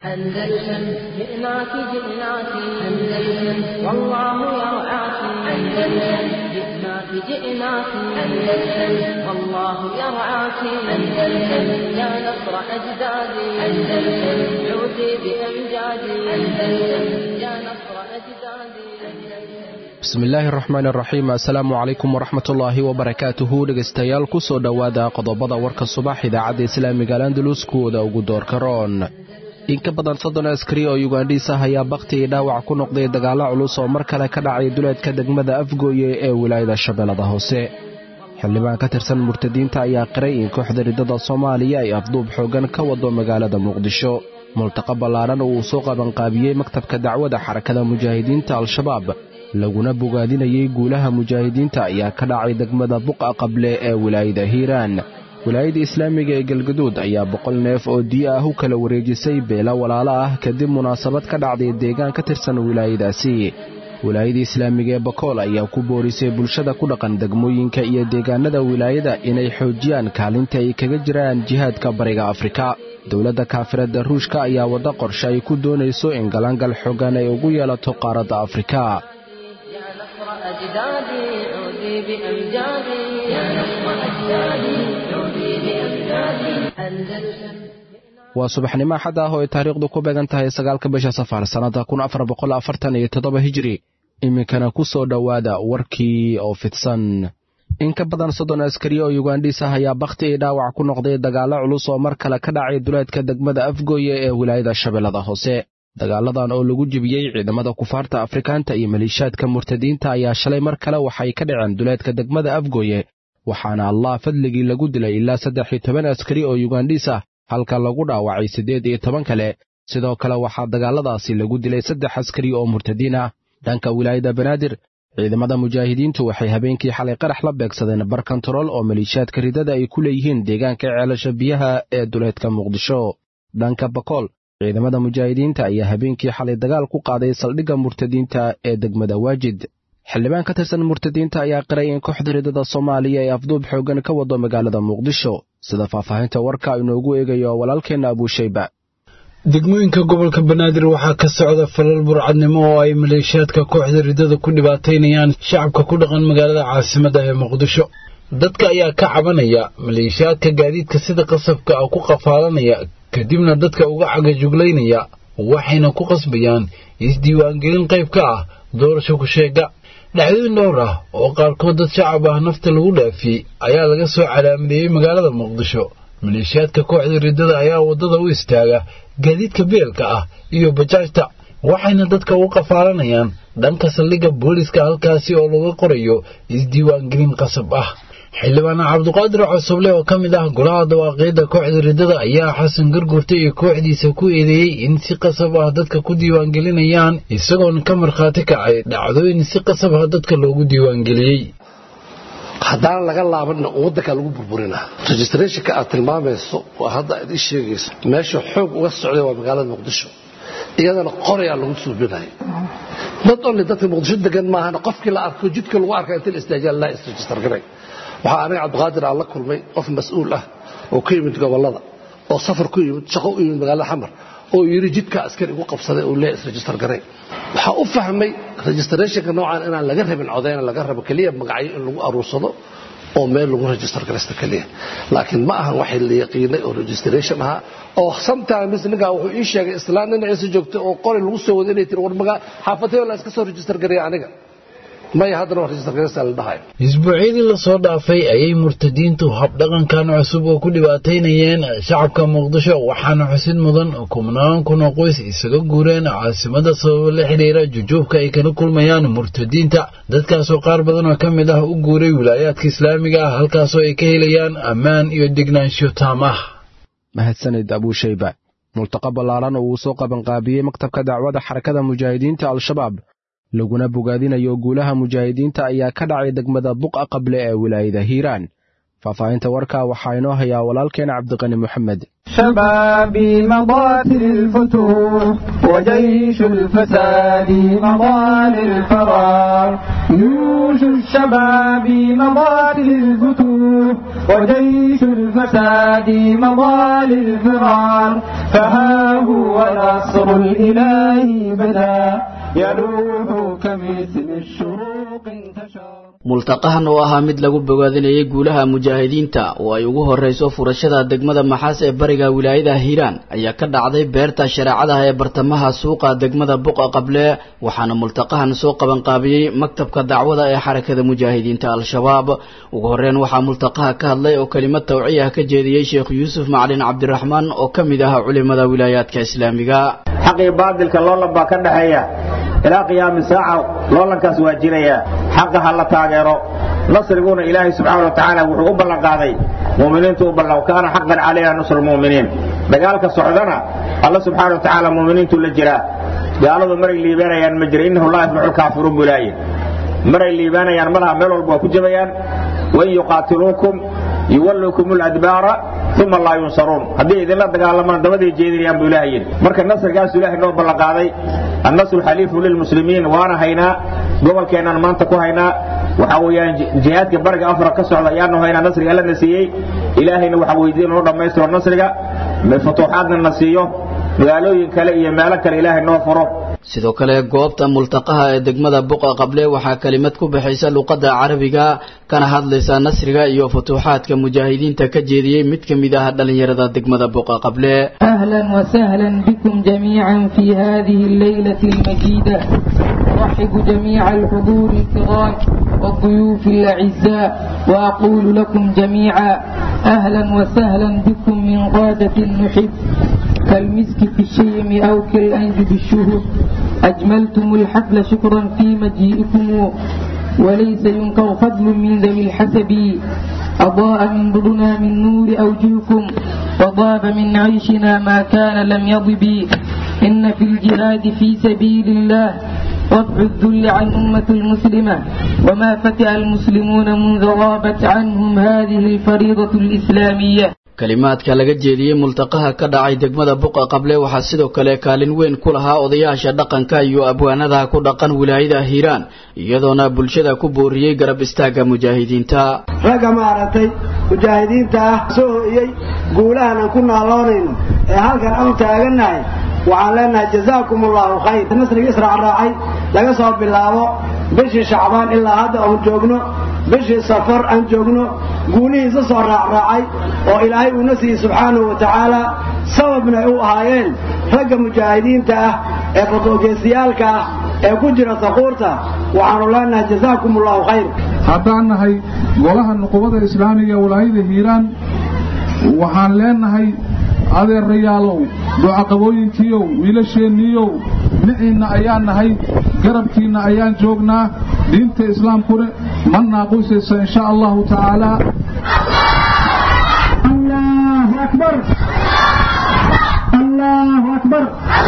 أندلسن جئناك جئناك أندلسن والله يرعاك أندلسن جئناك جئناك أندلسن والله يرعاك أندلسن يا نصر أجدادي أندلسن عودي بأمجادي أندلسن يا نصر أجدادي أندلسن bismillaahi araxmaan araxiim assalaamu calaykum waraxmatullaahi wabarakaatuhu dhegaystayaal ku soo dhowaada qodobada warka subax idaacadda islaamiga alandalus kuwooda ugu doorka roon in ka badan soddon askari oo yugandhiis ah ayaa bakhti iyo dhaawac ku noqday dagaallo culus oo mar kale ka dhacay duleedka degmada afgooye ee wilaayada shabeellada hoose xildhibaan ka tirsan murtadiinta ayaa qiray in kooxda riddada soomaaliya ay afduub xooggan ka wado magaalada muqdisho multaqa ballaadhan uu soo qabanqaabiyey maktabka dacwada xarakada mujaahidiinta al-shabaab laguna bogaadinayay guulaha mujaahidiinta ayaa ka dhacay degmada buqa qable ee wilaayada hiiraan wilaayada islaamiga ee galgaduud ayaa boqol neef oo diya ah u kala wareejisay beelo walaalo ah kadib munaasabad ka dhacday deegaan ka tirsan wilaayadaasi wilaayada islaamiga ee bakool ayaa ku boorisay bulshada ku dhaqan degmooyinka iyo deegaanada wilaayada inay xoojiyaan kaalinta ay kaga jiraan jihaadka bariga afrika dowladda kaafiradda ruushka ayaa wadda qorshe ay ku doonayso in galangal xoogan ay ugu yeelato qaaradda afrika يا نصر أجدادي عودي بأمجادي يا نصر أجدادي عودي بأمجادي أندلسن waa subaxnimo axad ah oo ay taariikhdu ku beegan tahay sagaalka bisha safar sannadda kun afar boqol afartan iyo toddoba hijiri iminkana ku soo dhowaada warkii oo fidsan in ka badan soddon askari oo yugandhiis ah ayaa bakhti iyo dhaawac ku noqday dagaallo culus oo mar kale ka dhacay duleedka degmada afgooye ee wilaayada shabeellada hoose dagaaladan oo lagu jebiyey ciidamada kufaarta afrikaanta iyo maliishaadka murtadiinta ayaa shalay mar kale waxay ka dhaceen duleedka degmada afgooye waxaana allah fadligii lagu dilay ilaa saddex iyo toban askari oo yugandhiis ah halka lagu dhaawacay siddeed iyo toban kale sidoo kale waxaa dagaaladaasi lagu dilay saddex askari oo murtadiin ah dhanka wilaayada banaadir ciidamada mujaahidiintu waxay habeenkii xalay qarax la beegsadeen bar kontarool oo maliishaadka ridada ay ku leeyihiin deegaanka ceelasha biyaha ee duleedka muqdisho dhanka bakool ciidamada mujaahidiinta ayaa habeenkii xalay dagaal ku qaaday saldhigga murtadiinta ee degmada waajid xildhibaan ka tirsan murtadiinta ayaa qiray in kooxda ridada soomaaliya ay afduub xooggan ka wado magaalada muqdisho sida faahfaahinta warka inoogu eegayo walaalkeenna abuushayba degmooyinka gobolka banaadir waxaa ka socda falal burcadnimo oo ay maleeshiyaadka kooxda riddada ku dhibaataynayaan shacabka ku dhaqan magaalada caasimadda ee muqdisho dadka ayaa ka cabanaya maleeshiyaadka gaadiidka sida qasabka ah ku qafaalanaya kadibna dadka uga cagajuglaynaya waxayna ku qasbayaan isdiiwaangelin qayb ka ah doorasho ku-sheega dhacdooyin dhowr ah oo qaarkood dad shacab ah nafta lagu dhaafiyey ayaa laga soo calaamadeeyey magaalada muqdisho maleeshiyaadka kooxda riddada ayaa waddada u istaaga gaadiidka beelka ah iyo bajaajta waxayna dadka u qafaalanayaan dhanka saldhigga booliska halkaasi oo laga qorayo isdiiwaangelin qasab ah xildhibaan cabduqaadir cosoble oo ka mid ah golaha dawaaqiidda kooxda riddada ayaa xasan gargurta iyo kooxdiisa ku eedeeyey in si qasab ah dadka ku diiwaangelinayaan isagoona ka markhaati kacay dhacdooyin si qasab ah dadka loogu diiwaangeliyey haddaan laga laabanna waddankaa lagu burburinaa registrationka aad tilmaamayso oo hadda aad ii sheegayso meesha xoog uga socday waa magaalada muqdisho iyadana qorayaa lagu suubinaya dad only dadka muqdisho degan maahana qofkii la arko jidka lagu arka inta la istaajiya laa isregister garay waxaa aniga cabdiqaadir aan la kulmay qof mas-uul ah oo ka yimid gobollada oo safar ku yimid shaqo u yimid magaalada xamar oo yidhi jidka askari igu qabsaday oo lee isregister garay waxaa u fahmay registrationka noocan inaan laga rabin codayna laga rabo keliya magacyo in lagu aruursado oo meel lagu register garaysta keliya laakiin ma ahan waxay la yaqiinay oo registration ahaa oo sometimes ninkaa wuxuu ii sheegay islaan dhinaciisa joogtay oo qori lagu soo wada inay tiri war magaa xaafatay la iska soo register gareeya aniga maya haddana waa register garaysta la dhahayo isbuucyadii lasoo dhaafay ayay murtadiintu habdhaqankan cusub oo ku dhibaataynayeen shacabka muqdisho waxaana xusid mudan kumnaan kun oo qoys isaga guureen caasimada sababo la xidhiira jujuubka ay kala kulmayaan murtadiinta dadkaasoo qaar badan oo ka mid ah u guuray wilaayaadka islaamiga ah halkaasoo ay ka helayaan ammaan iyo degnaansho taam ah mahadsanid abuushayba multaqa ballaaran oo uu soo qabanqaabiyey maktabka dacwada xarakada mujaahidiinta al-shabaab laguna bogaadinayo guulaha mujaahidiinta ayaa ka dhacay degmada buqa qable ee wilaayada hiiraan faahfaahinta warkaa waxaa inoo hayaa walaalkeen cabdiqani moxamed شبابي مضات الفتوح وجيش الفساد مضى للفرار جيوش الشباب مضات الفتوح وجيش الفساد مضى للفرار فها هو نصر الإله بدا يلوح كمثل الشروق انتشر multaqahan oo ahaa mid lagu bogaadinayay guulaha mujaahidiinta oo ay ugu horrayso furashada degmada maxaas ee bariga wilaayada hiiraan ayaa ka dhacday beerta shareecadaha ee bartamaha suuqa degmada buqa qable waxaana multaqahan soo qabanqaabiyey maktabka dacwada ee xarakada mujaahidiinta al-shabaab ugu horreyn waxaa multaqaha ka hadlay oo kelimad tawciya ka jeediyey sheekh yuusuf macalin cabdiraxmaan oo ka mid ah culimada wilaayaadka islaamiga xaqii baadilka loolan baa ka dhexeeya ilaa qiyaami saaca loolankaas waa jiraya xaqa ha la taageero nasriguna ilaahay subxaana wa tacaala wuxuu u ballanqaaday mu'miniintu u ballan kaana xaqan calayna nusru lmu'miniin dagaalka socdana alla subxaana wa tacaala mu'miniintu la jiraa gaaladu maray liibaanayaan ma jira innahu laa yaflaxu lkaafiruun buu ilaahay maray liibaanayaan malaha meel walba waa ku jabayaan wain yuqaatiluukum yuwallukum ladbaara uma laa yunsaruun haddii idinla dagaalamaan dabaday jeedinayaan buu ilahay yidhi marka nasrigaasu ilahay noo ballanqaaday annasru xaliifu lilmuslimiin waana haynaa gobolkeennaan maanta ku haynaa waxa weeyaan jihaadka bariga afra ka socda ayaanu haynaa nasriga allana siiyey ilaahayna waxa weydiin noo dhammaystiro nasriga futuuxaadna na siiyo magaalooyin kale iyo meelo kale ilaahay noo furo sidoo kale goobta multaqaha ee degmada buqa qable waxaa kelimad ku baxaysa luqadda carabiga kana hadlaysa nasriga iyo futuuxaadka mujaahidiinta ka jeediyey mid ka mid ah dhallinyarada degmada buqa qable أهلا وسهلا بكم جميعا في هذه الليلة المجيدة أرحب جميع الحضور الكرام والضيوف الأعزاء وأقول لكم جميعا أهلا وسهلا بكم من قادة نحب كالمسك في الشيم أو كالأنز بالشهب أجملتم الحفل شكرا في مجيئكم وليس ينكر فضل من ذوي الحسب أضاء من ضدنا من نور أوجهكم وضاب من عيشنا ما كان لم يضب إن في الجهاد في سبيل الله رفع الذل عن أمة المسلمة وما فتئ المسلمون منذ غابت عنهم هذه الفريضة الإسلامية kalimaadka laga jeediyey multaqaha ka dhacay degmada buqa qable waxaa sidoo kale kaalin weyn ku lahaa odayaasha dhaqanka iyo abwaanadaha ku dhaqan wilaayada hiiraan iyadoona bulshada ku booriyey garab istaagga mujaahidiinta ragga maaragtay mujaahidiinta ah soo ho'iyey guulahan aan ku naaloonayno ee halkan aan taagannahay waxaan leenahay jazaakum allahu khayr nasriga israacraacay laga soo bilaabo bishii shacbaan ilaa hadda oon joogno bishii safar aan joogno guulihiisa soo raacraacay oo ilaahay uuna siiyey subxaanahu wa tacaala sababna ay u ahaayeen ragga mujaahidiinta ah ee fadoogeesiyaalka ah ee ku jira saquurta waxaanu leenahay jazaakum allahu khayr haddaan nahay golaha nuqubada islaamiga walaayada hiiraan waxaan leenahay adeerayaalow ducaqabooyinkiiow wiilasheenniiyow niciinna ayaan nahay garabkiinna ayaan joognaa diinta islaamkuna ma naaqusaysa insha allahu tacaalaa allahu akbar allahu akbar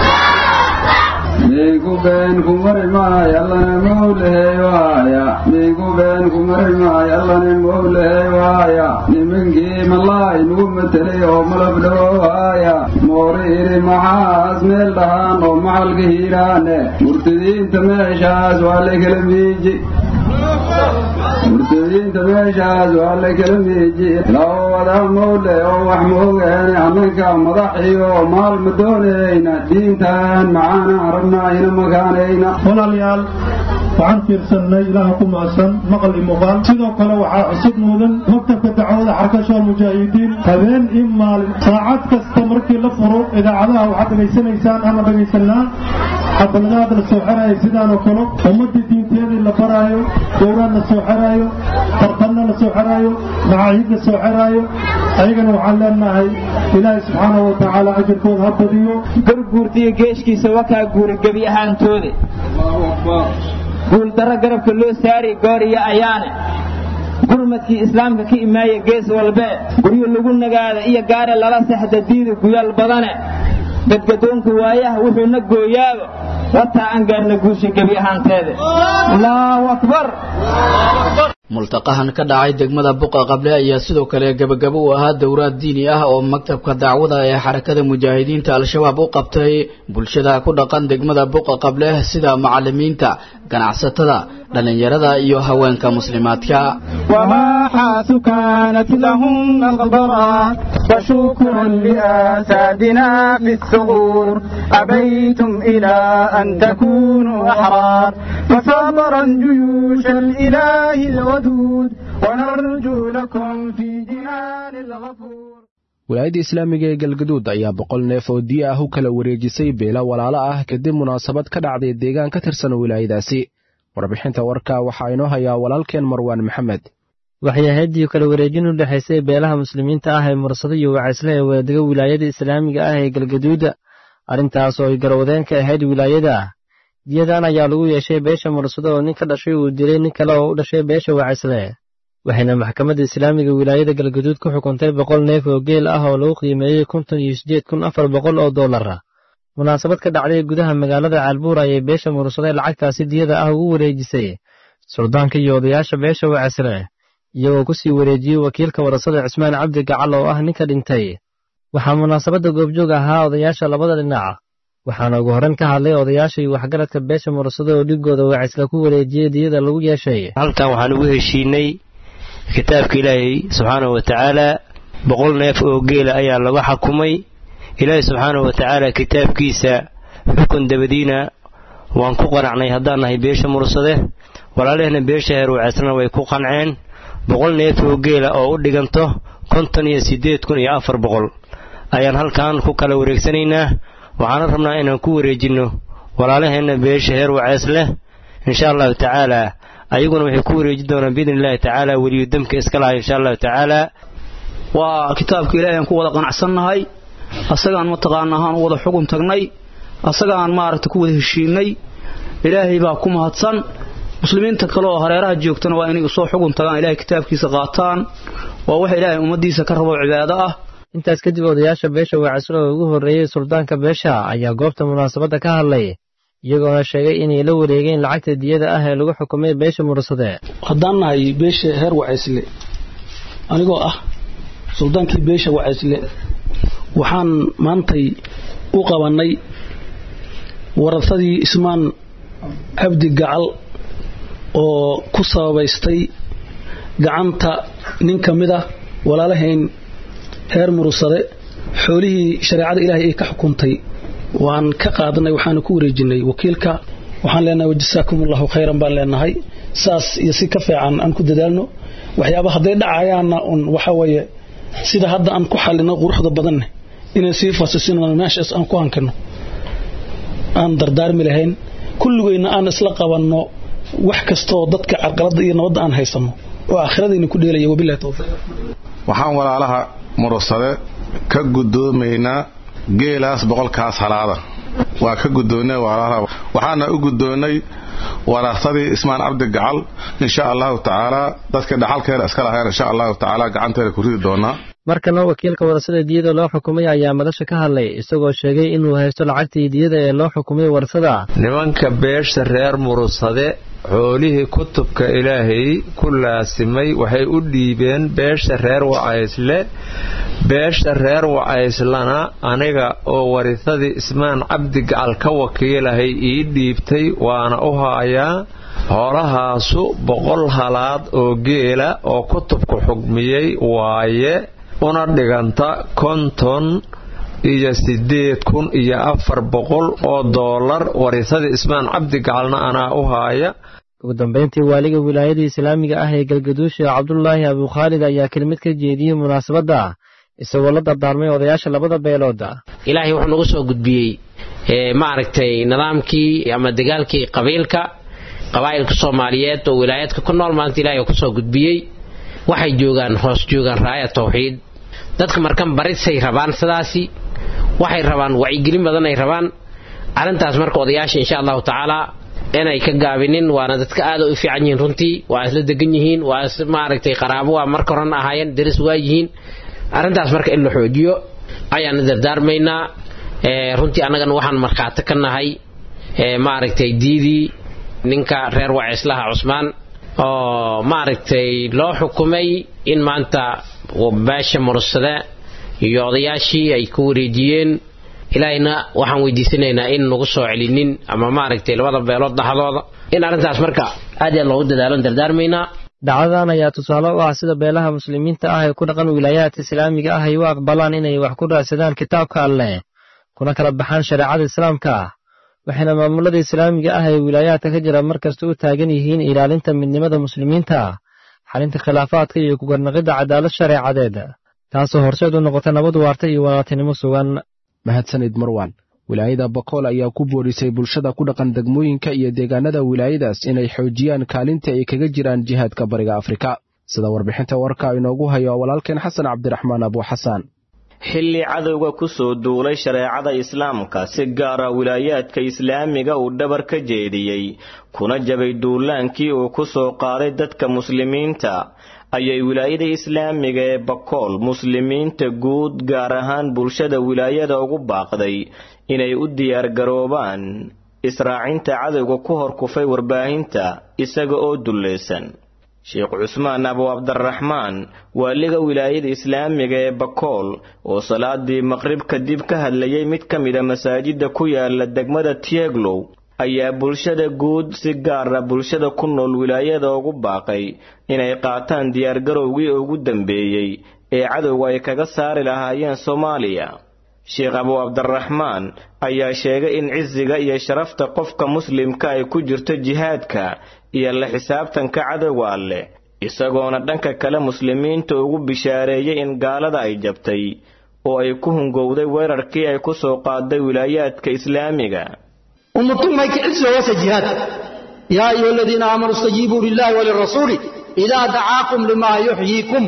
migu been ku mari maayo allana mawlahey waaya migu been ku mari maayo allana mawlahey waaya nimankii malaay nugu matelay oo malab dhawowaaya moori iri maxaas meel dhahaan oo maxalka hiiraane murtadiinta meeshaas waa la kala miiji murtadiinta meeshaas waa la kala miiji loo wada mawle oo wax moogaane annanka madaxiyo maal ma doonayna diintan macaana rabnaa ina makaanayna walaalayaal waxaan fiirsannay ilaaha ku macsan maqal iyo muuqaal sidoo kale waxaa cusub mudan maktabka dacwada xarkasha mujaahidiin habeen iyo maalin saacad kasta markii la furo idaacadaha waxaad dhegaysanaysaan ama dhegaysanaa xafaladaad la soo xeraayo sidaanoo kale ummadii diinteedii la baraayo gowraan la soo xeraayo tartanna la soo xeraayo macaahid la soo xeraayo ayagana waxaan leenahay ilaahay subxaanahu wa tacaala ajarkooda ha badiyo garguurtiyo geeshkiisa wakaa guura gebi ahaantooda guuldarro garabka loo saari gooriyo ayaane gurmadkii islaamka ka imaaya gees walbee guryo lagu nagaada iyo gaare lala sexda diida guyaal badane gadgadoonka waayaha wuxuuna gooyaaba wataa aan gaarna guusha gebi ahaanteeda allahu akbar multaqahan ka dhacay degmada buqa qable ayaa sidoo kale gebagabo u ahaa dowraad diini ah oo maktabka dacwada ee xarakada mujaahidiinta al-shabaab u qabtay bulshada ku dhaqan degmada buqa qable sida macalimiinta ganacsatada dhallinyarada iyo haweenka muslimaadka وماحات كانت لهم مغبرا فشكرا لآسادنا في الثغور أبيتم إلى أن تكونوا أحرار فصبرا جيوش الإله الودود ونرجو لكم في جنان الغفور wilaayadda islaamiga ee galgaduud ayaa boqol neef oo diya ah u kala wareejisay beela walaalo ah kadib munaasabad ka dhacday deegaan ka tirsan wilaayadaasi warbixinta warka waxaa inoo hayaa walaalkeen marwaan maxamed waxay ahaydii kala wareejin u dhexaysay beelaha muslimiinta ah ee mursado iyo wacaysle ee wadadega wilaayada islaamiga ah ee galgaduuda arrintaas oo ay garwadeen ka ahayd wilaayada ah diyadan ayaa lagu yeeshay beesha mursado oo nin ka dhashay uu dilay nin kale oo u dhashay beesha wacaysle waxayna maxkamadda islaamiga wilaayada galgaduud ku xukuntay boqol neef oo geel ah oo lagu qiimeeyey konton iyo siddeed kun afar boqol oo dollar ah munaasabad ka dhacday gudaha magaalada caalbuur ayay beesha mursade lacagtaasi diyada ah ugu wareejisay suldaanka iyo odayaasha beesha wacaysle iyagoo ku sii wareejiyey wakiilka warasada cismaan cabdi gacal oo ah ninka dhintay waxaa munaasabadda goobjoog ahaa odayaasha labada dhinac waxaana ugu horrayn ka hadlay odayaasha iyo waxgaradka beesha mursado oo dhigooda wacaysle ku wareejiyey diyada lagu yeeshay halkan waxaan ugu heshiinay kitaabka ilaahay subxaanahu wa tacaala boqol neef oo geela ayaa lagu xakumay ilaahay subxaanahu wa tacaala kitaabkiisa xukun dabadiina waan ku qanacnay haddaan nahay beesha mursade walaalehna beesha heer wacaysana way ku qanceen boqol neef oo geela oo u dhiganto konton iyo siddeed kun iyo afar boqol ayaan halkan ku kala wareegsanaynaa waxaana rabnaa inaan ku wareejinno walaalaheenna beesha heer wacays leh insha allahu tacaalaa ayaguna waxay ku wareeji doonaan biidni illaahi tacaala weliyu damka iska lahay insha allahu tacaalaa waa kitaabka ilaahay aan ku wada qanacsannahay asagaan mataqaana ahaan u wada xugun tagnay asagaan maaragta ku wada heshiinay ilaahay baa ku mahadsan muslimiinta kale oo hareeraha joogtana waa inay soo xugun tagaan ilahay kitaabkiisa qaataan waa waxa ilaahay ummaddiisa ka rabo cibaado ah intaas kadib odayaasha beesha wacayslo oo ugu horreeyey suldaanka beesha ayaa goobta munaasabadda ka hadlay iyagoona sheegay inay la wareegeen lacagta diyada ah ee lagu xukumay beesha mursade haddaan nahay beesha heer wacaysle anigoo ah suldaankii beesha wacaysle waxaan maantay u qabannay warasadii ismaan cabdi gacal oo ku sababaystay gacanta nin ka mid ah walaalahayn heer mursade xoolihii shareecada ilaahay ay ka xukuntay waan ka qaadanay waxaana ku wareejinay wakiilka waxaan leenahay wajasaakum allahu khayran baan leenahay saas iyo si ka fiican aan ku dadaalno waxyaaba hadday dhacayaanna un waxa weeye sida hadda aan ku xallino quruxda badanne inay sii fasisino meeshaas aan ku hankano aan dardaarmi lahayn kulligeyna aan isla qabanno wax kastaoo dadka carqaladda iyo nabadda aan haysanno oo aakhiradiina ku dheelaya wabilahi towfiiq waxaan walaalaha mursade ka guddoomaynaa geelaas boqolkaas halaada waa ka guddoonnay walaalaha waxaana u guddoonnay warasadii ismaan cabdi gacal insha allahu tacaalaa dadka dhaxalkeena iska lahayn insha allahu tacaala gacanteena ku ridi doonaa markana wakiilka warasada diyada loo xukumay ayaa madasha ka hadlay isagoo sheegay inuu haysto lacagtii diyada ee loo xukumay warasada nimanka beesha reer mursade xoolihii kutubka ilaahay ku laasimay waxay u dhiibeen beesha reer wacaysle beesha reer wacayslana aniga oo warisadii ismaan cabdi gacal ka wakiilahay ii dhiibtay waana u haayaa hoolahaasu boqol halaad oo geela oo kutubku xugmiyey waaye una dhiganta konton iyo siddeed kun iyo afar boqol oo doolar warisadii ismaan cabdi gacalna anaa u haaya ugu dambayntii waaliga wilaayadii islaamiga ah ee galgaduusha cabdulaahi abukhaalid ayaa kelmid ka jeediyey munaasabadda isagoo la dardaarmay odayaasha labada beelooda ilaahay wuxuu nagu soo gudbiyey maaragtay nidaamkii ama dagaalkii qabiilka qabaa'ilka soomaaliyeed oo wilaayaadka ku nool maanta ilahay uu kusoo gudbiyey waxay joogaan hoos joogaan raaya tawxiid dadka markan barisay rabaan sidaasi waxay rabaan wacyigelin badan ay rabaan arrintaas marka odayaasha insha allahu tacaala inay ka gaabinin waana dadka aada u fiican yihiin runtii waa isla degan yihiin waa is maaragtay qaraabo waa marka horena ahaayeen daris waa yihiin arrintaas marka in la xoojiyo ayaana dardaarmaynaa runtii annagana waxaan markhaati ka nahay maaragtay diidii ninka reer wacislaha cusmaan oo maaragtay loo xukumay in maanta beesha mursade iyo odayaashii ay ku wareejiyeen ilaahayna waxaan weydiisanaynaa in nagu soo celinin ama maaragtay labada beelood dhaxdooda in arrintaas marka aad iyo aad loogu dadaalo dardaarmaynaa dhacdadan ayaa tusaale u ah sida beelaha muslimiinta ah ee ku dhaqan wilaayaadka islaamiga ah ay u aqbalaan inay wax ku raadsadaan kitaabka alleh kuna kala baxaan shareecada islaamka ah waxayna maamulada islaamiga ah ee wilaayaadka ka jira mar kasta u taagan yihiin ilaalinta midnimada muslimiinta xalinta khilaafaadka iyo kugarnaqidda cadaalad shareecadeed taasoo horseed u noqota nabad waarta iyo walaaltinimo sugan mahadsanid marwan wilaayada bakool ayaa ku boorisay bulshada ku dhaqan degmooyinka iyo deegaanada wilaayadaas inay xoojiyaan kaalinta ay kaga jiraan jihaadka bariga afrika sida warbixinta warka inoogu hayo walaalkeen xasan cabdiraxmaan abuuxasaan xilli cadowga ku soo duulay shareecada islaamka si gaara wilaayaadka islaamiga uu dhabar ka jeediyey kuna jabay duulaankii uu ku soo qaaday dadka muslimiinta ayay wilaayada islaamiga ee bakool muslimiinta guud gaar ahaan bulshada wilaayada ugu baaqday inay u diyaargaroobaan israacinta cadowga ku hor kufay warbaahinta isaga oo dullaysan sheekh cusmaan abu cabdiraxmaan waaliga wilaayada islaamiga ee bakool oo salaadii maqrib kadib ka hadlayay mid ka mida masaajida ku yaala degmada tieglow ayaa bulshada guud si gaara bulshada ku nool wilaayada ugu baaqay inay qaataan diyaargarowgii ugu dambeeyey ee cadowga ay kaga saari lahaayeen soomaaliya sheekh abu cabdiraxmaan ayaa sheegay in cisiga iyo sharafta qofka muslimka ay ku jirto jihaadka iyo la xisaabtanka cadowga alleh isagoona dhanka kale muslimiinta ugu bishaareeyay in gaalada ay jabtay oo ay ku hungowday weerarkii ay ku soo qaaday wilaayaadka islaamiga ummatumay kicilsoo wasa jihaad yaa ayuha aladiina aamanuu istajiibuu lillahi walirasuuli idaa dacaakum limaa yuxyiikum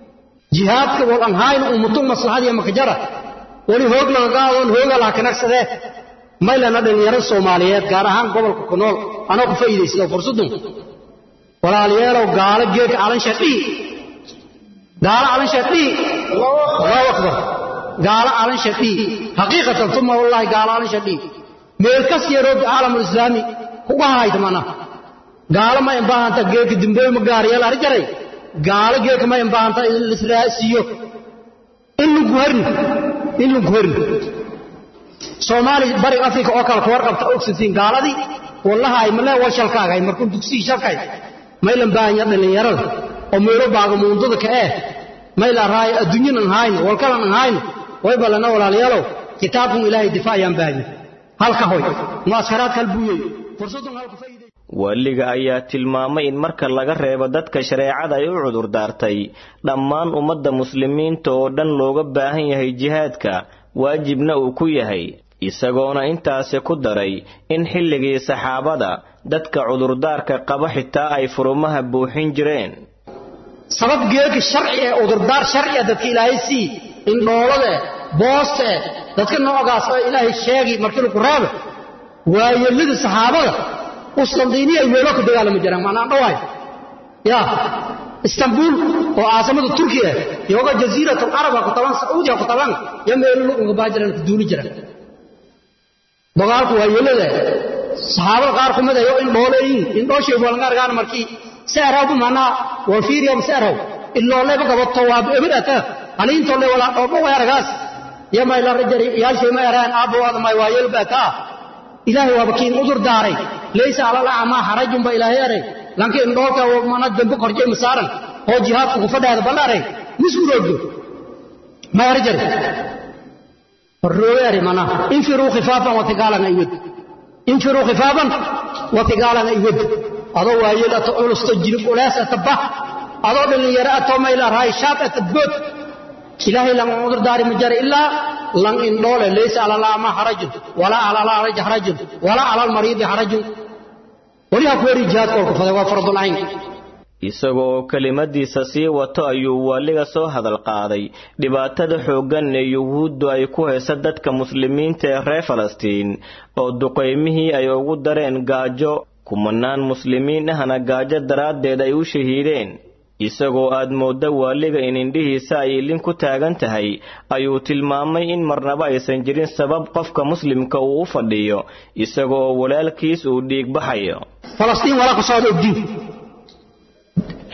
jihaadka wal anhayna ummatum maslaxadiya makajara weli hoog lagagaadoon hooga laha kanagsadee maylana dhallinyaro soomaaliyeed gaar ahaan gobolka ku nool anoo ku faa'iidaysta oo fursadun walaalayeelow gaalo geedka calansha dhii gaalo calansha dhii allahu akbar gaalo calansha dhii xaqiiqatan uma wallahi gaalo calansha dhii meel kas yaroo caalamul islaami kuga hayta mana gaalo ma imbaahanta geedka dimbooy ma gaariyeel ari jaray gaalo geedka ma imbaahanta lisraasiyo in lagu harin in lagu harin soomaali bariga afrika oo kale kuwar qabta ogsatiin gaaladii wallaha ay malee wal shalkaagay markuu dugsigii shalkay maylan baahanya dhallinyarada oo meelo baaga muundada ka eh mayla raay adduunyanan hayn walkalan hayn way balana walaalayaalow kitaabkun ilaahay difaacayaan baahanya halka hoy muaskaraad kal buuyey fursadun halka waaliga ayaa tilmaamay in marka laga reebo dadka shareecada ay u cudur daartay dhammaan ummadda muslimiinta oo dhan looga baahan yahay jihaadka waajibna uu ku yahay isagoona intaasi ku daray in xilligii saxaabada dadka cudurdaarka qaba xitaa ay furumaha buuxin jireen sabab geelka sharci ee cudurdaar sharciya dadka ilaahay sii indhoolade booste dadka noocaas oo ilaahay sheegi markii lagu raabo waayelada saxaabada uslandiiniya ay meelo ka dagaalami jiraan macnaa dhawaay ya istanbul oo caasimada turkiya yoga jasiirat alcaraba ku taban sacuudiya ku taban ya meelo luqunka baa jiraan ku duuli jiraan dagaalku waayelada saxaabada qaar ku mid ayo in dhooleeyin in dhooshay walngaargaan markii seeraw manaa wal fiiriyam seeraw illooleba gabato waa ebidata aliintolle walaa dhoobo weeragaas yamay la rajari yaalshay ma eraan aabbawaada may waa yelbata ilaahay waaba kiin udur daaray laysa alal acmaa xarajun ba ilaahay eray lanka indhoolka mana dambe korjay masaaran oo jihaadku ku fadhaada ballaray miskuroogdo ma erjari الروير منا انفروا خفافا وثقالا ايود انفروا خفافا وثقالا ايود adoo waayada ta culus ta jirib ulaas ta adoo dhalinyaro atoo mayla raay shaab ta bood ilaahay lan udur daari ma jara ilaa lan indhoole laysa ala lama harajun wala ala la haraj harajun wala ala al marid harajun waliha ku wari jihaad kolku fada waa fardul ayn isagoo kelimadiisa sii wato ayuu waaliga soo hadal qaaday dhibaatada xooggan ee yuhuuddu ay ku haysa dadka muslimiinta ee reer falastiin oo duqaymihii ay ugu dareen gaajo kumanaan muslimiin ahna gaajo daraaddeed ay u shahiideen isagoo aad moodda waaliga in indhihiisa ay ilin ku taagan tahay ayuu tilmaamay in marnaba aysan jirin sabab qofka muslimka uu u fadhiyo isagoo walaalkiis uu dhiig baxayo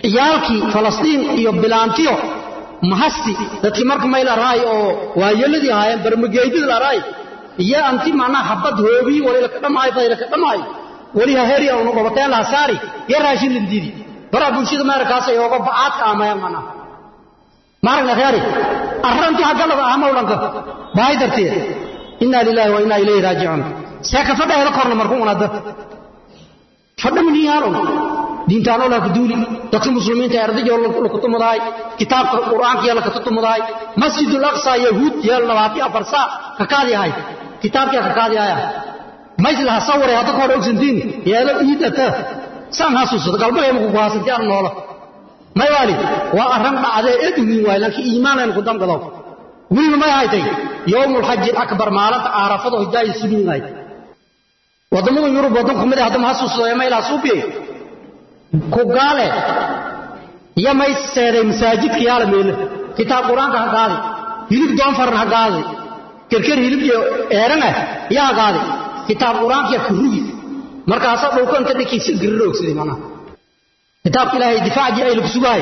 ciyaalkii falastiin iyo bilaantiyo mahasti dadkii marka may laraay oo waayeladii ahaayeen barmageydid laraay iyo anti macnaha habad hoobii wali laka dhamaayo fayla ka dhamaayo wali haheri unu qabateen laha saari iyo raashin lindiidi baraa bulshada meerkaas ay ooga bacaadka amayaan macnaha maaragna kheeri arrantii haggalada ah mawlanka bahay darteed inna lillahi wa inna ilayhi raajicuun seeka fadha hela korna markuu unada fadha miniyaanun diintaanoo laha kuduuli dadka muslimiinta ardayoo lakutumudahay kitaabka qur'aanka yaa lakatutumudahay masjidul aqsa yahuud yeel labaati afar saa kakaadi ahay kitaabkii kakaadi ahaya mayslaha saware hadda kahor ogsantiin yeelo iidata saan hasuusado galbaheemaku ku haasanti aan noola may waali waa arran dhacdee edwiin waay laakiin iimaanaynu ku damgado weliba may haytay yowmulxaji akbar maalinta aarafado hidaayi sunuunahay waddamada yurub waddan kumid ah haddama hasuusado ee maylaha suubiye ku gaale iyo may seeday masaajidka yaala meele kitaab qur-aanka ha qaadi hilib doonfaran ha qaadi kerker hilib iyo eeran ah yaa ha qaadi kitaab qur-aanka ka rugi markaasa dhulka inta dhinkii si gariro ogsaday macnaha kitaabka ilaahay difaaci ay lagu sugahay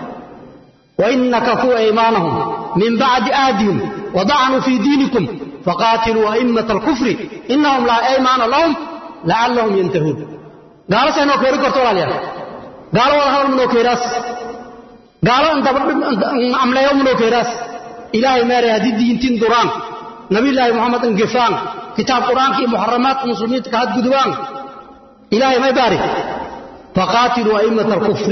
وإن كفوا أيمانهم من بعد آدهم وضعنوا في دينكم فقاتلوا أئمة الكفر إنهم لا أيمان لهم لعلهم ينتهون قالوا سينو كوري كورتو عليها قالوا والله منو كيراس قالوا انت عمل يوم منو كيراس إلهي ماري هذه الدين تندران نبي الله محمد انقفان كتاب قرآن كي محرمات المسلمين تكهد قدوان إلهي ما يبارك فقاتلوا أئمة الكفر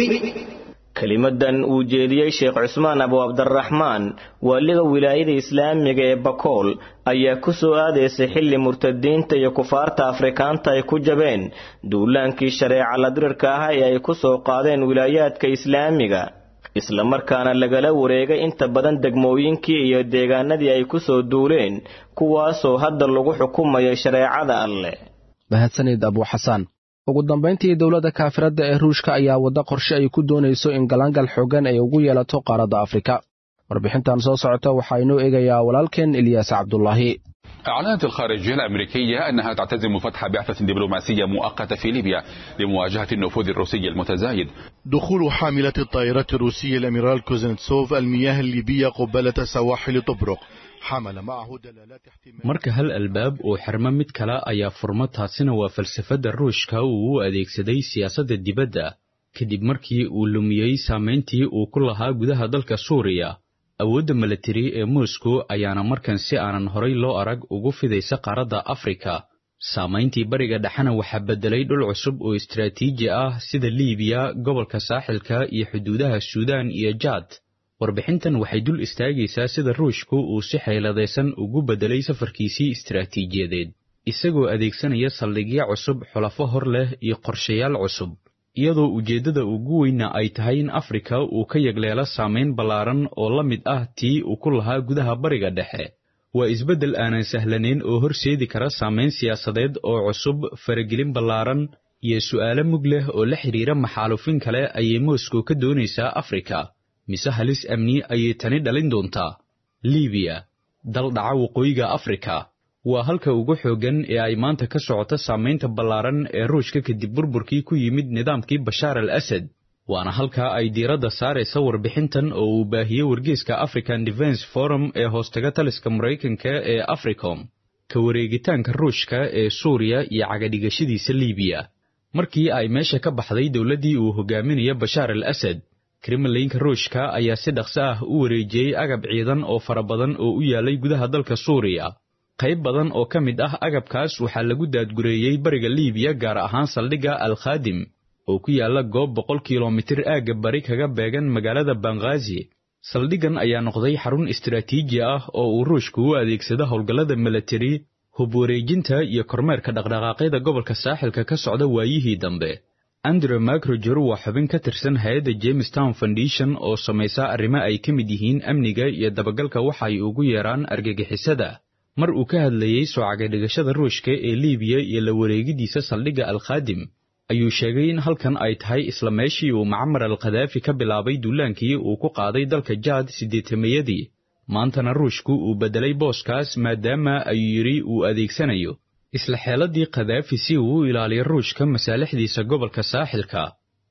kelimadan uu jeediyey sheekh cusmaan abu cabdiraxmaan waaliga wilaayada islaamiga ee bakool ayaa ku soo aadaysay xilli murtadiinta iyo kufaarta afrikaanta ay ku jabeen duulaankii shareeca ladirirka ah ee ay ku soo qaadeen wilaayaadka islaamiga islamarkaana lagala wareegay inta badan degmooyinkii iyo deegaanadii ay ku soo duuleen kuwaasoo hadda lagu xukumayo shareecada alleh mahadsanid abuuxasaan ugu dambayntii dowladda kaafiradda ee ruushka ayaa wadda qorshe ay ku doonayso in galaangal xoogan ay ugu yeelato qaaradda afrika warbixintan soo socota waxaa inoo eegayaa walaalkeen ilyaas cabdulaahi أعلنت الخارجية الأمريكية أنها تعتزم فتح بعثة دبلوماسية مؤقتة في ليبيا لمواجهة النفوذ الروسي المتزايد دخول حاملة الطائرات الروسية الأميرال كوزنتسوف المياه الليبية قبالة سواحل طبرق حمل معه دلالات marka hal albaab uu xirmo mid kale ayaa furmo taasina waa falsafadda ruushka uu u adeegsaday siyaasadda dibadda kadib markii uu lumiyey saamayntii uu ku lahaa gudaha dalka suuriya awoodda milatari ee moscow ayaana markan si aanan horay loo arag ugu fidaysa qaaradda afrika saamayntii bariga dhexena waxaa beddelay dhul cusub oo istaraatiiji ah sida liibiya gobolka saaxilka iyo xuduudaha suudaan iyo jaad warbixintan waxay dul istaagaysaa sida ruushku uu si xeeladaysan ugu beddelay safarkiisii istaraatiijiyadeed isagoo adeegsanaya saldhigyo cusub xulafo hor leh iyo qorshayaal cusub iyadoo ujeeddada ugu weyna ay tahay in afrika uu ka yagleelo saamayn ballaaran oo la mid ah tii uu ku lahaa gudaha bariga dhexe waa isbeddel aanan sahlanayn oo horseedi kara saamayn siyaasadeed oo cusub faragelin ballaaran iyo su'aalo mug leh oo la xidhiira maxaalufin kale ayay moscow ka doonaysaa afrika mise halis amni ayay tani dhalin doontaa libiya dal dhaca waqooyiga afrika waa halka ugu xooggan ee ay maanta ka socoto saamaynta ballaaran ee ruushka kadib burburkii ku yimid nidaamkii bashaar al asad waana halka ay diiradda saaraysa warbixintan oo uu baahiyey wargeyska african defense forum ee hoostaga taliska maraykanka ee africom ka wareegitaanka ruushka ee suuriya iyo cagadhigashadiisa libiya markii ay meesha ka baxday dowladdii uu hogaaminaya bashaar al asad kremlinka ruushka ayaa si dhaqso ah u wareejiyey agab ciidan oo fara badan oo u yaalay gudaha dalka suuriya qayb badan oo ka mid ah agabkaas waxaa lagu daadgureeyey bariga liibiya gaar ahaan saldhigga al khaadim oo ku yaalla goob boqol kilomitir aagga bari kaga beegan magaalada banghaazi saldhiggan ayaa noqday xarun istaraatiiji ah oo uu ruushku u adeegsado howlgallada milatari hub wareejinta iyo kormeerka dhaqdhaqaaqyada gobolka saaxilka ka socda waayihii dambe andre macroger waa xubin ka tirsan hay-adda jamestown foundation oo samaysa arrimo ay ka mid yihiin amniga iyo dabagalka waxa ay ugu yeeraan argagixisada mar uu ka hadlayey soo cagadhigashada ruushka ee liibiya iyo la wareegidiisa saldhigga al khaadim ayuu sheegay in halkan ay tahay isla meeshii uu macmar al khadaafi ka bilaabay duulaankii uu ku qaaday dalka jaad siddeetamayadii maantana ruushku uu beddelay booskaas maadaama ayuu yidhi uu adeegsanayo isla xeeladii khadaafi si uu u ilaaliyo ruushka masaalixdiisa gobolka saaxilka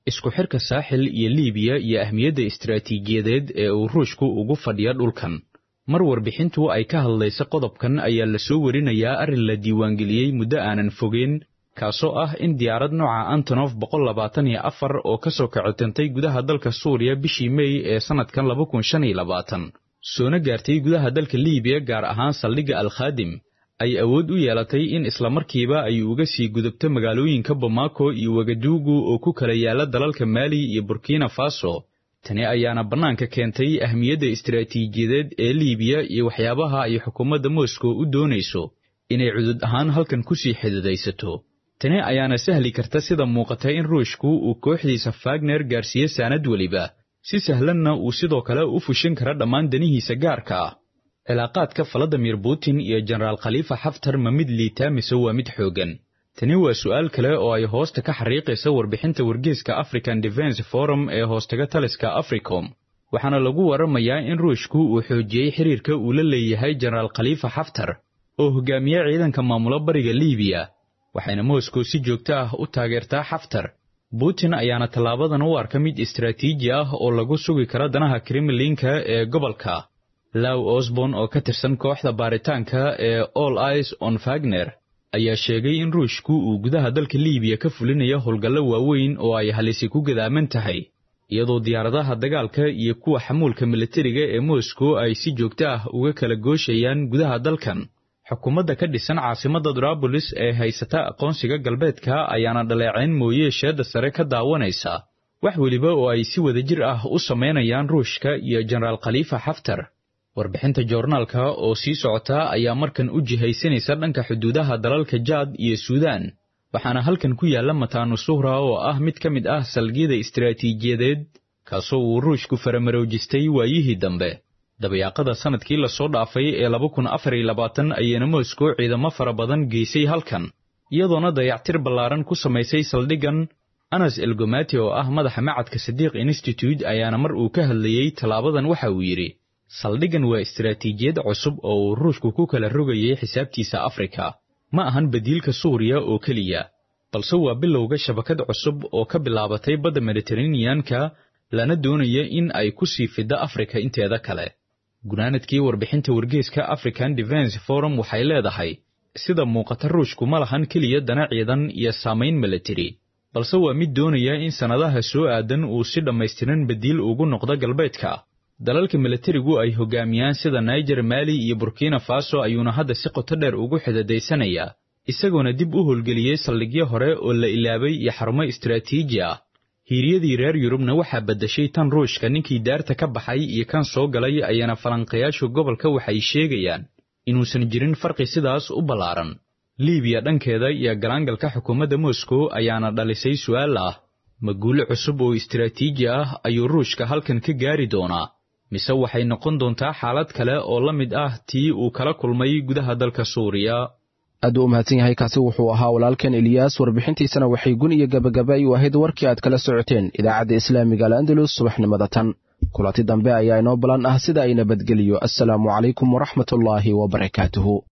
isku xirka saaxil iyo liibiya iyo ahmiyadda istaraatiijiyadeed ee uu ruushku ugu fadhiya dhulkan mar warbixintu ay ka hadlaysa qodobkan ayaa la soo warinayaa arrin la diiwaangeliyey muddo aanan fogeen kaasoo ah in diyaarad nooca antonof boqol labaatan iyo afar oo ka soo kacotantay gudaha dalka suuriya bishii mey ee sannadkan laba kun shan iyo labaatan soona gaartay gudaha dalka liibiya gaar ahaan saldhigga alkhaadim ay awood u yeelatay in islamarkiiba ay uga sii gudubto magaalooyinka bamako iyo wagaduugu oo ku kala yaala dalalka maali iyo burkina faso tani ayaana bannaanka keentay ahmiyadda istaraatiijiyadeed ee liibiya iyo waxyaabaha ay xukuumadda moscow u doonayso inay cudud ahaan halkan ku sii xididaysato tani ayaana sahli karta sida muuqata in ruushku uu kooxdiisa fagner gaarsiiye saanad weliba si sahlanna uu sidoo kale u fushin kara dhammaan danihiisa gaarka ah cilaaqaadka valadimir putin iyo jenaraal khaliifa xaftar ma mid liitaa mise waa mid xooggan tani waa su'aal kale oo ay hoosta ka xariiqaysa warbixinta wargeeska african defense forum ee hoostaga taliska africom waxaana lagu waramayaa in ruushku uu xoojiyey xiriirka uu la leeyahay jenaraal khaliifa xaftar oo hogaamiye ciidanka maamula bariga liibiya waxayna moscow si joogto ah u taageertaa xaftar putin ayaana tallaabadan u arka mid istaraatiiji ah oo lagu sugi karo danaha kremlinka ee gobolka law osborn oo ka tirsan kooxda baaritaanka ee all ice on fagner ayaa sheegay in ruushku uu gudaha dalka liibiya ka fulinayo howlgallo waaweyn oo ay halisi ku gadaaman tahay iyadoo diyaaradaha dagaalka iyo kuwa xamuulka militariga ee moscow ay si joogto ah uga kala gooshayaan gudaha dalkan xukuumadda ka dhisan caasimadda durabolis ee haysata aqoonsiga galbeedka ayaana dhaleecayn mooye sheedda sare ka daawanaysa wax weliba oo ay si wadajir ah u samaynayaan ruushka iyo jenaraal khaliifa xaftar warbixinta joornaalka oo sii socota ayaa markan u jihaysanaysa dhanka xuduudaha dalalka jaad iyo suudaan waxaana halkan ku yaalla mataanu suhra oo ah mid ka mid ah salgiyada istaraatiijiyadeed kaasoo uu ruushku faramaroojistay waayihii dambe dabayaaqada sannadkii lasoo dhaafay ee laba kun afar iyo labaatan ayayna moscow ciidamo fara badan geysay halkan iyadoona dayactir ballaaran ku samaysay saldhiggan anas elgomati oo ah madaxa macadka sadiiq institute ayaana mar uu ka hadlayey tallaabadan waxa uu yidhi saldhiggan waa istaraatiijiyad cusub oo uu ruushku ku kala rogayay xisaabtiisa afrika ma ahan badiilka suuriya oo keliya balse waa bilowga shabakad cusub oo ka bilaabatay badda mediteraneanka lana doonaya in ay ku sii fiddo afrika inteeda kale gunaanadkii warbixinta wargeeska african defense forum waxay leedahay sida muuqata ruushku ma lahan keliya dana ciidan iyo saamayn militari balse waa mid doonaya in sannadaha soo aadan uu si dhammaystiran badiil ugu noqdo galbeedka dalalka militarigu ay hogaamiyaan sida niger maali iyo burkina faso ayuuna hadda si qoto dheer ugu xidadaysanayaa isagoona dib u howlgeliyey saldhigyo hore oo la ilaabay iyo xarumo istaraatiiji ah hiiryadii reer yurubna waxaa beddashay tan ruushka ninkii daarta ka baxay iyo kan soo galay ayaana falanqayaashu gobolka waxay sheegayaan inuusan jirin farqi sidaas u ballaaran liibiya dhankeeda iyo galaangalka xukuumadda moscow ayaana dhalisay su'aal ah ma guulo cusub oo istaraatiiji ah ayuu ruushka halkan ka gaari doonaa mise waxay noqon doontaa xaalad kale oo la mid ah tii uu kala kulmay gudaha dalka suuriya aad u mahadsan yahay kaasi wuxuu ahaa walaalkan eliyaas warbixintiisana waxay gun iyo gabagaba u ahayd warkii aad kala socoteen idaacadda islaamiga al'andalus subaxnimada tan kulanti dambe ayaa inoo balan ah sida ay nabadgeliyo assalaamu calaykum waraxmatullaahi wabarakaatuhu